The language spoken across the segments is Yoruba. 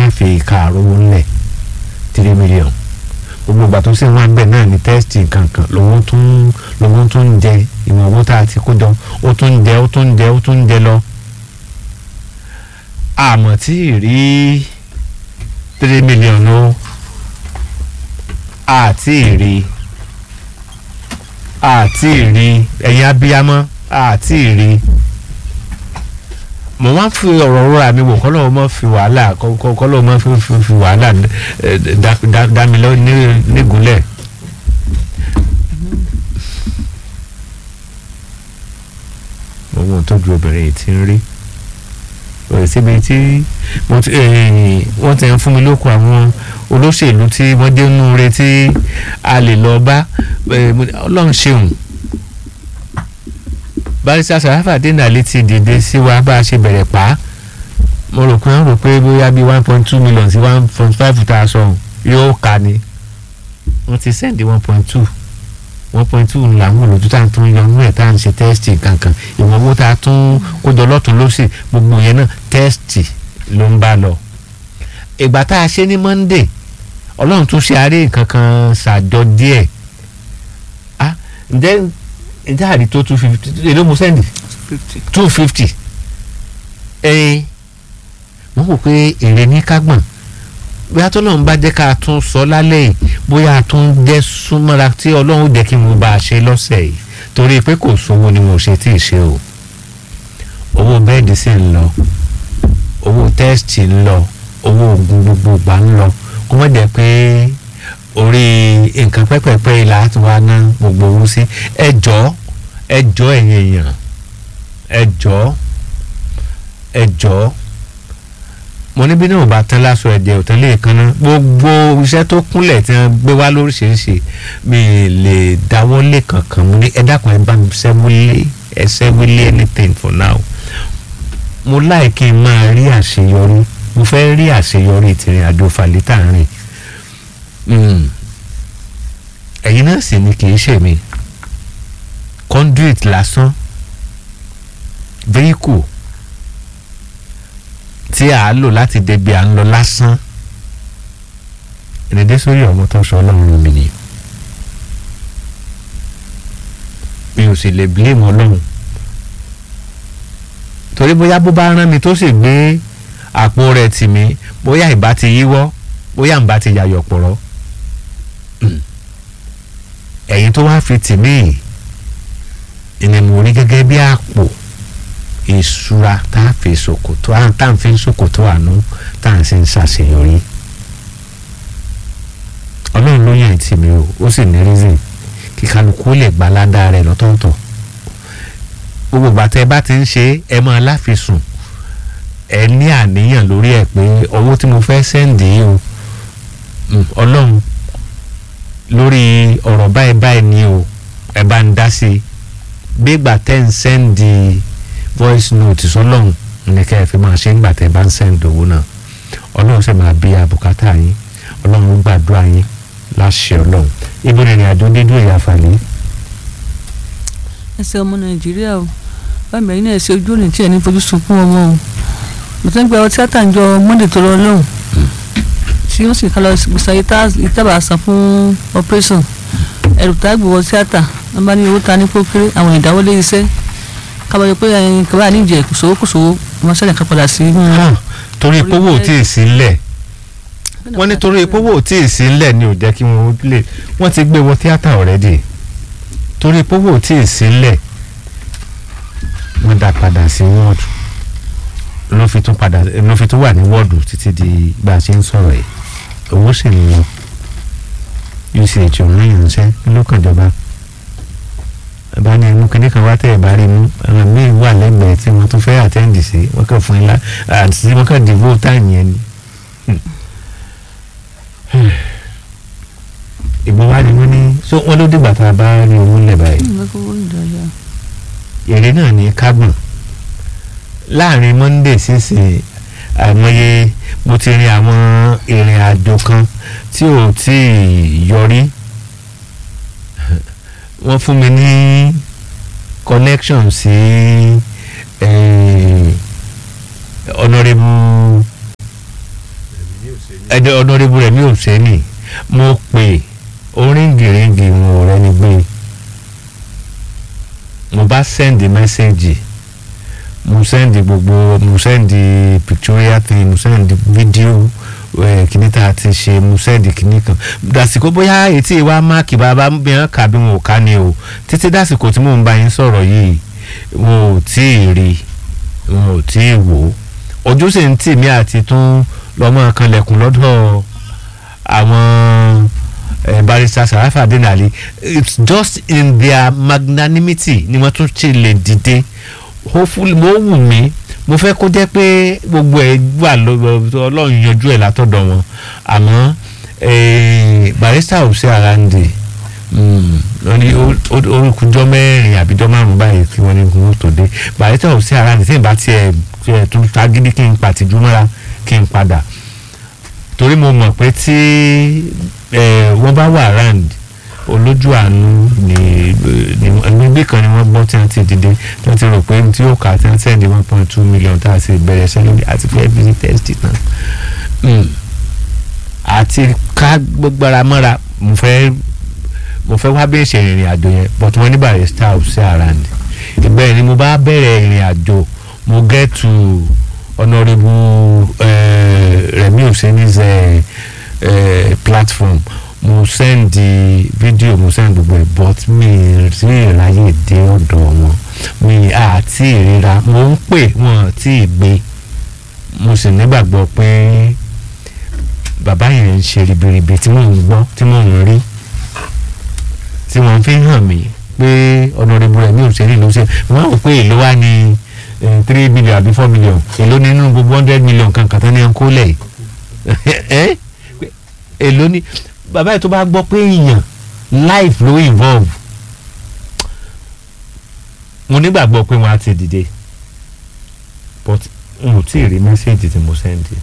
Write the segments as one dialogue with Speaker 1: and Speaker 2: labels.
Speaker 1: má fi kààrọ̀ owó ńlẹ̀ three million gbogbo ìgbà tó sì wá bẹ́ẹ̀ náà ní tẹ́sítì kankan lówó tún lówó tún ń jẹ ìwọ̀n owó tá a ti kó jọ ó tún ń jẹ ó tún ń jẹ ó tún ń jẹ lọ. àmọ́ tí ì rí three million o àti ì rí àti ì rí ẹ̀yin abiyamọ àti ì rí mo máa ń fi ọ̀rọ̀ rọra mi wò kọ́lọ́ mọ́ fi wàhálà kọ́lọ́ mọ́ fi fi fi wàhálà dá mi lọ nígúnlẹ̀. mo mọ̀ tójú obìnrin yìí ti ń rí òye síbi tí wọ́n ti ń fún mi lóko àwọn olóṣèlú tí wọ́n dé nú re tí a lè lọ bá ọlọ́run ṣeun barista sarafa denali ti dìde sí wa bá a ṣe bẹ̀rẹ̀ pa á mo rò pé wọ́n rò pé bóyá bíi one point two million sí one point five tá a sọ yóò kà ní wọ́n ti sẹ́ndì one point two one point two làwọn olùdó tá à ń tún yọ nínú ẹ̀ tá à ń ṣe tẹ́sítì kankan ìwọ̀n owó tá a tún kójọ lọ́tún lọ́sì gbogbo yẹn náà tẹ́sítì ló ń bá lọ. ìgbà tá a ṣe ní monday ọlọ́run tún ṣe àárẹ̀ kankan ṣàjọ díẹ̀ ah ǹjẹ́ ǹjẹ́ àrí tó two fifty èló mo sẹ́ndì two fifty ẹ̀ẹ́n wọ́n wò pé èrè ní kágbọ̀n bóyá tó lọ́n bá jẹ́ ká tún sọ lálẹ́ yìí bóyá a tún jẹ́ súnmọ́ra tí ọlọ́run jẹ́ kí mo bá a ṣe lọ́sẹ̀ yìí torí pé kò sówó ni mo ṣe tí ì ṣe o owó bẹ́ẹ̀dì sì ń lọ owó tẹ́sítì ń lọ owó oògùn gbogbo gbà ń lọ kó má jẹ́ pé orí nǹkan pẹ́pẹ́pẹ́ ilà á ti wá ná gbogbo owó sí ẹjọ́ ẹjọ́ ẹ̀yìn èèyàn ẹjọ́ ẹjọ́ mo níbi náà bá tán láṣọ ẹ̀jẹ̀ òtán lè kan ná gbogbo iṣẹ́ tó kúnlẹ̀ tí wọ́n gbé wá lóríṣiríṣi mi lè dáwọ́ lé kankan mo ní ẹ dákun ẹ bá mi sẹ́wọ́lé ẹ sẹ́wọ́lé anything for now mo láì kí n máa rí àṣeyọrí mo fẹ́ rí àṣeyọrí tìrìn àjò fàlítà rìn ẹ̀yin náà sì ni kì í ṣe mi conduit lásán vehicle tí a lò láti débi à ń lọ lásán ìrìndé sórí ọmọ tó sọ ọlọ́run mi ni mi ò sì lè blame ọlọ́run torí bóyá bó bá rán mi tó sì gbé àpò rẹ̀ tì mí bóyá ìbá ti yíwọ́ bóyá ìbá ti yàyọ̀ pọ̀rọ̀ ẹ̀yin tó wá fi tì mí ìní mo rí gẹ́gẹ́ bí àpò ìṣúra tá a fi ṣòkòtò tá a fi ń ṣòkòtò àánú tá a sì ń ṣàṣeyọrí ọlọ́run ló yàn tì mí o ó sì ní reason kí kálukú lè gba ládàá rẹ̀ lọ́tọ̀ọ̀tọ̀ gbogbo ìgbà tẹ́ ẹ bá ti ń ṣe ẹ máa láfisùn ẹ ní àníyàn lórí ẹ pé owó tí mo fẹ́ sẹ́ǹdì yìí o ọlọ́run lórí ọ̀rọ̀ báyìí báyìí ni o ẹ bá ń dá sí i gbégbà tẹ́ ń sẹ́ǹdì voice note sọlọ́run ní kẹ́ ẹ fi máa ṣe ń gbà tẹ́ bá ń sẹ́ǹdì owó náà ọlọ́run sì máa bí àbùkátà yín ọlọ́run gbàdúrà yín láṣẹ ọlọ́run ibi ìrìn àjò dídú ìyá fàlẹ́.
Speaker 2: ẹsẹ̀ ọmọ nàìjíríà o báyìí ẹ̀yin náà ṣe ojú òní tí ẹ̀ ní fojú sunkún ọmọ o mo ti ń gba ọtí àtàǹjọ monday tó lọ lọ́hùn tí wọ́n sì ká lọ gbèsè ìtàbà san fún operation ẹ̀rù tá a gbé wọ tíátà wọ́n bá ní owó ta ní pókéré àwọn ìdáwọ́lé iṣẹ́ kábàáyọ pé ẹyin kaba níjẹ kòsòwò kòsòwò wọ́n ṣẹlẹ̀ ká padà sí.
Speaker 1: torí pówó ò tí ì sí ńlẹ̀ wọ́n ní torí pówó ò tí ì sí ńlẹ̀ ni ò jẹ́ kí wọ́n lè wọ́n ti gbé wọ tíátà already torí pówó ò tí ì sí ńlẹ̀ wọ́n dá padà sí wọ́ọ̀dù ló fi tún padà ló fi tún wà ní wọ́ọ̀dù títí di bá a ṣe ń sọ̀rọ̀ yìí owó sì ń lọ uch òun ìránṣẹ́ lókànjọba bá ní ẹnu kínní kan wá tẹ̀ ẹ̀ bá rí mú àwọn míì wà lẹ́gbẹ̀ẹ́ tí wọ́n tún fẹ́ àtẹ́ǹdì sí wọ́n kàn fún ilá àti wọ́n kàn dìbò táyìn yẹn ni. ìbọn wá ni wọ́n ní so wọ́n ló dìgbà tá a bá rí owó lẹ̀ báyìí èrè náà ní kágbọ̀n láàrin monday sísè àìmọye mo ti rin àwọn ìrìn àjò kan tí ò tí ì yọrí wọ́n fún mi ní connection sí honourable ẹdẹ ọ̀nàrẹ́bù rẹ̀ mi ò sẹ́ni mo pè oríngìríngì wọn ò rẹ́ni gbé mo bá sẹ́ndì mẹ́sẹ̀gì mo sẹ́ndì gbogbo mo sẹ́ndì pictorial thing mo sẹ́ndì fídíò kìíní tá a ti ṣe mo sẹ́ndì kìíní kan dàsìkò bóyá etí wa máàkì bàbá bí wọn kà bí wọn ò ká ni o títí dàsìkò tí mò ń bá yín sọ̀rọ̀ yìí wọn ò tí ì rí wọn ò tí ì wò ojú sì ń tì mí àti tún lọ́mọ kanlẹ̀kùn lọ́dọ̀ àwọn eh, barrister Sarafa Denali it's just in their magnanimity ni wọ́n tún ṣe lè dìde hopefully mo wù mí mo fẹ́ kó jẹ́ pé gbogbo ẹ̀ wà lọ́wọ́ ọlọ́run yanjú ẹ̀ látọ̀dọ̀ wọn àmọ́ eh, barrister ò sí ara ń dè wọ́n ní orúkújọ́ mẹ́rin àbíjọ́ márùn-ún báyìí kí wọ́n ní kí wọ́n tó dé barrister ò sí ara ń dè tí ìbá tiẹ̀ tiẹ̀ tún tagídí kí n pàtìjú mọ́ra kí n padà torí mo mọ̀ pé tí wọ́n bá wà round olójú àánú ní gbígbé kan ni wọ́n gbọ́ tí wọ́n ti dìde tí wọ́n ti rò pé tí ó kà tí wọ́n sẹ́ndí one point two million tá a sì bẹ̀rẹ̀ sẹ́lẹ̀ àti fẹ́ bí test náà àti ká gbogbo ara mọ́ra mo fẹ́ mo fẹ́ wá bẹ́ẹ̀ ṣe ìrìn àjò yẹn but wọ́n ní barrister ò sí around ìgbẹ́ ni mo bá bẹ̀rẹ̀ ìrìn àjò mo get to honourable uh, Remi Oseni's uh, uh, platform mo send the video mo send gbogbo ẹ̀ but mi rí ìráyè dé ọ̀dọ̀ wọn mi àti ìríra mo ń pè wọn tí ì gbé mo sì nígbàgbọ́ pé bàbá yẹn ń ṣe ribiribi tí mò ń gbọ́ tí mò ń rí tí wọ́n fi hàn mí pé honourable Remi Oseni ló ṣe wọ́n á wò pé èlò wa ni three million àbí four million èló nínú gbogbo hundred million kankan tán ní à ń kó lẹ̀ ẹ́ èló ní bàbá yìí tó bá gbọ́ pé èèyàn life ló involve mo nígbàgbọ́ pé wọ́n á ti dìde but n ò tí ì rí mẹ́sẹ̀gì tí mo sẹ́ndì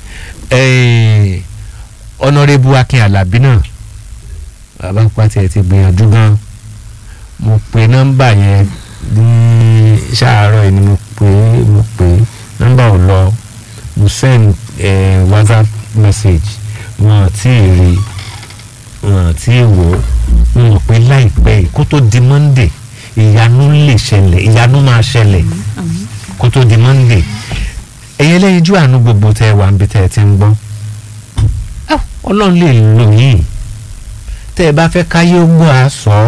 Speaker 1: ọ̀nàrẹ́bù Akin Àlàbí náà bàbá pàtẹ́ ẹ ti gbìyànjú gan mo pe nọ́mbà yẹn ní ṣàárọ̀ yìí ni mo pè é mo pè é nọ́mbà ò lọ mo send eh, whatsapp message wọn àti rí wọn àti wò ó wọn pé láìpẹ́ yìí kó tó di monday ìyanu lè ṣẹlẹ̀ ìyanu máa ṣẹlẹ̀ kó tó di monday ẹ̀yẹ lẹ́yìn ojú àánú gbogbo tẹ́ ẹ wà níbi tẹ́ ẹ ti ń gbọ́ ọlọ́run lè lò yín tẹ́ ẹ bá fẹ́ káyé ó gbọ́ àṣọ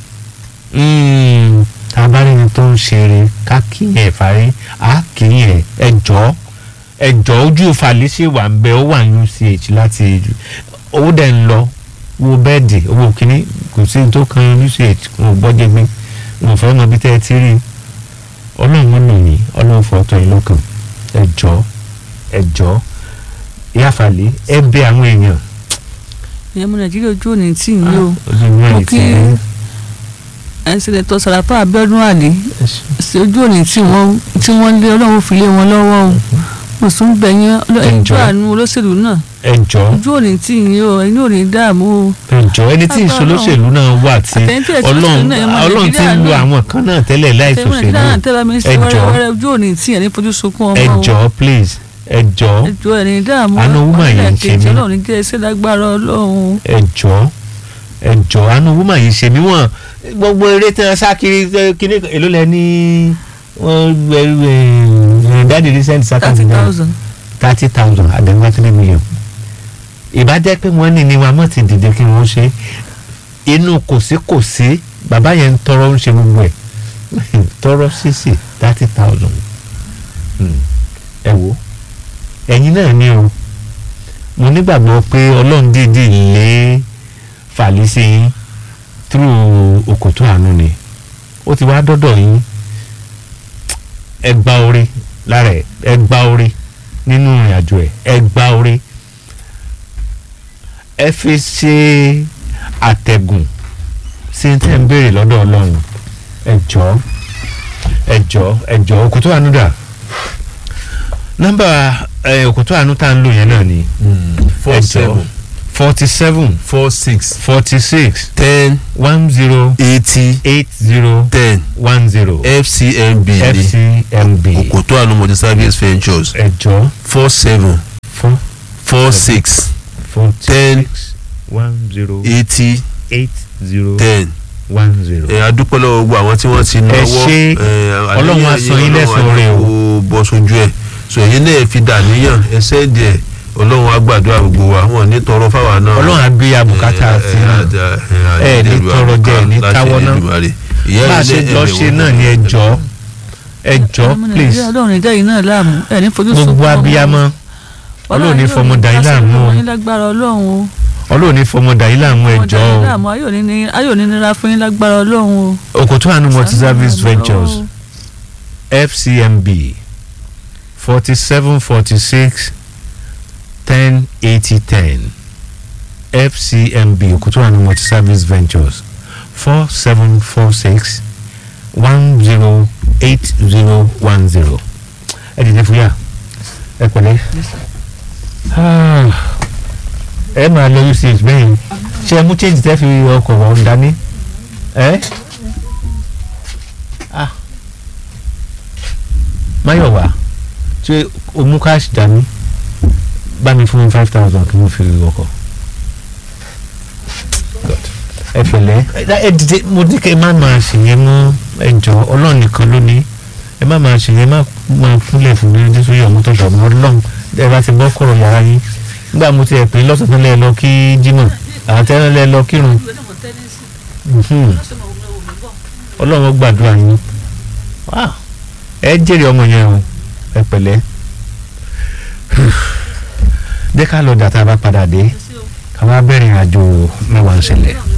Speaker 1: tabarini tó ń ṣeré ká kíyàn ẹ̀ fárí á kíyàn ẹ̀ ẹjọ́ ẹjọ́ ojú ìfàlẹ́sẹ̀ wà ń bẹ ó wà ní uch láti owó dẹ̀ ń lọ wo bẹ́ẹ̀dì owó kínní kò sí tó kan uch wọn ò gbọ́dọ̀ gbé wọn ò fẹ́ mọ bí tẹ́ ẹ ti rí ọlọ́run lò yín ọlọ́run fọ́tọ̀ yín lọ́kàn ẹjọ́ ẹjọ́ ìyáfàlẹ́ ẹ bẹ àwọn èèyàn.
Speaker 2: ìyẹn mo nàìjíríà ojú òní tì yín o
Speaker 1: ojú ìwé
Speaker 2: mo
Speaker 1: ẹ̀
Speaker 2: kí
Speaker 1: ti rí.
Speaker 2: ẹnsẹ̀lẹ̀tọ̀ sàràfà abẹ́ọ́dún àlè ṣe ojú òní tí wọ́n tí wọ́n lé ọlọ́run fi lé wọn lọ́wọ́ o mo sún bẹ̀yẹn ẹjọ́
Speaker 1: Ẹjọ́.
Speaker 2: àánú olóṣèlú náà
Speaker 1: ẹjọ́
Speaker 2: ojú òní tí yín o ẹ̀yin ò ní dààmú o
Speaker 1: ẹjọ́ ẹni tí
Speaker 2: Agbára
Speaker 1: ìṣolóṣèlú náà wà tí
Speaker 2: Àtẹ̀yìntì ẹ̀sìn
Speaker 1: ọlọ́run
Speaker 2: òṣèlú náà, ọmọ
Speaker 1: ọlọ́run ti ń
Speaker 2: Nàìjíríà
Speaker 1: lo
Speaker 2: náà.
Speaker 1: àwọn kan náà tẹ́lẹ̀ láì
Speaker 2: tẹ́lẹ̀
Speaker 1: ṣòṣèlú
Speaker 2: náà tẹ́lẹ̀ mi sọ
Speaker 1: ẹjọ́
Speaker 2: wẹ́rẹ́ ojú òní tí yẹn ní fojú sunkún ọmọ o
Speaker 1: ẹjọ́ please ẹjọ́
Speaker 2: ẹjọ́ ẹni dààmú
Speaker 1: Àánú woman yìí ń ṣe mí.
Speaker 2: ọlọ́run ní jẹ́ ẹsẹ̀ lágbára ọlọ́run
Speaker 1: ẹjọ́ ẹjọ́ àánú wúmà yìí ṣe mí wọ́n gbogbo eré tí wọ́n sá kiri eh, kíní èló lẹ ní wọ́n dáàdi recent
Speaker 2: thirty
Speaker 1: sákàtì náà
Speaker 2: thousand
Speaker 1: thirty thousand àdéhùn three million ìbá jẹ́ pé wọ́n ní ni wọn mọ̀ ti dìde kí wọ́n ṣe inú kò sí kò sí bàbá yẹn ń tọrọ ń ṣe gbogbo ẹ̀ tọrọ sísì thirty thousand ẹ wo ẹ̀yin náà ni o mo nígbàgbọ́ pé ọlọ́run dídì lé fàlí sí yín through òkòtó àánú ni ó ti wá dọ́dọ̀ yín ẹ gba orí lára ẹ ẹ gba orí nínú ìrìn àjò ẹ ẹ gba orí ẹ fi ṣe àtẹ̀gùn sí tẹ́ ń béèrè lọ́dọ̀ ọlọ́run ẹ jọ̀ọ́ ẹ jọ̀ọ́ ẹ jọ̀ọ́ òkòtó àánú dà nọ́mbà ẹ, òkòtó àánú tá à ń lò yẹn náà ni
Speaker 3: four
Speaker 1: ẹ jọ̀ọ́
Speaker 3: seven
Speaker 1: forty seven
Speaker 3: four six
Speaker 1: forty six
Speaker 3: ten
Speaker 1: one zero
Speaker 3: eighty
Speaker 1: eight zero
Speaker 3: ten
Speaker 1: one zero
Speaker 3: fcmb ni
Speaker 1: fcmb
Speaker 3: Òkòtó àánú multi service ventures
Speaker 1: ẹ jọ̀ọ́
Speaker 3: four seven
Speaker 1: fún
Speaker 3: four six
Speaker 1: forty
Speaker 4: ten
Speaker 1: six one zero
Speaker 4: eighty
Speaker 1: eight zero
Speaker 4: ten
Speaker 1: one zero.
Speaker 4: ẹ adúpẹ́ lọ́wọ́ gbogbo àwọn tí wọ́n ti náwó
Speaker 1: ṣé Ọlọ́run á san yín lẹ́san rẹ̀ o.
Speaker 4: o bọ́ sójú ẹ̀ so èyí náà fi dà níyàn ẹsẹ̀ díẹ̀ Ọlọ́run á gbàdúrà gbogbo wa wọn ní tọrọ fáwa náà
Speaker 1: ọlọ́run á gbé abùkátà sí náà ẹ ní tọrọ jẹ ẹ ní táwọ́ náà bá a ṣe lọ ṣe náà ni ẹ jọ ẹ jọ please
Speaker 2: ọlọ́run ìdá yìí náà láàmú ẹ̀ ní fojú sunkún
Speaker 1: gbogbo abiyamọ ọlọ́run ní fọmọ dà yín láàmú o
Speaker 2: ọlọ́run lágbára ọlọ́run o
Speaker 1: ọlọ́run ní fọmọ dà yín láàmú ẹ
Speaker 2: ọmọ
Speaker 1: jọ
Speaker 2: dà yín
Speaker 1: o
Speaker 2: láàmú ayò ní ní- ayò ní nira fún yín lágbára ọlọ́run o.
Speaker 1: òkòtò àánú multi service
Speaker 2: Ṣàánú
Speaker 1: ventures
Speaker 2: ọlọ́run.
Speaker 1: fcmb forty seven forty six ten eighty ten fcmb òkòtò àánú multi service ventures four seven four six one zero eight zero one zero ẹ dìde fúyà ẹ pẹ̀lẹ́ Ah, ẹ máa lọ uch bẹ́ẹ̀ ṣe ẹ mú change tẹ́ fi ọkọ̀ wọn dání ẹ. Ah. Máyọ̀wá ṣé o mú káàṣì dání bá mi fún five thousand kí mo fi ọkọ̀. God. ẹ pẹ̀lẹ́ ẹ ẹ dìde mo ní kí ẹ má máa ṣèyẹn mọ́ ẹjọ́ ọlọ́run nìkan ló ní ẹ má máa ṣèyẹn má máa fúnlẹ̀ fún mi ní sóyè ọmọ tó ṣọ̀mọ́ ọlọ́run ẹ bá ti bọ́ kọ̀rọ̀ yàrá yín nígbà mo ti ẹ̀ pé lọ́sàn-án lẹ́ lọ kí Jímọ̀ àwọn tẹ́lẹ̀ lẹ́ lọ kírun Mhm. ọlọ́run gbàdúrà yín Wow. ẹ jèrè ọmọ yẹn o ẹ pẹ̀lẹ́ jẹ́ ká lọ dàtà bá padà dé ká wá bẹ̀rẹ̀ ìrìnàjò mẹ́wàá ń ṣẹlẹ̀.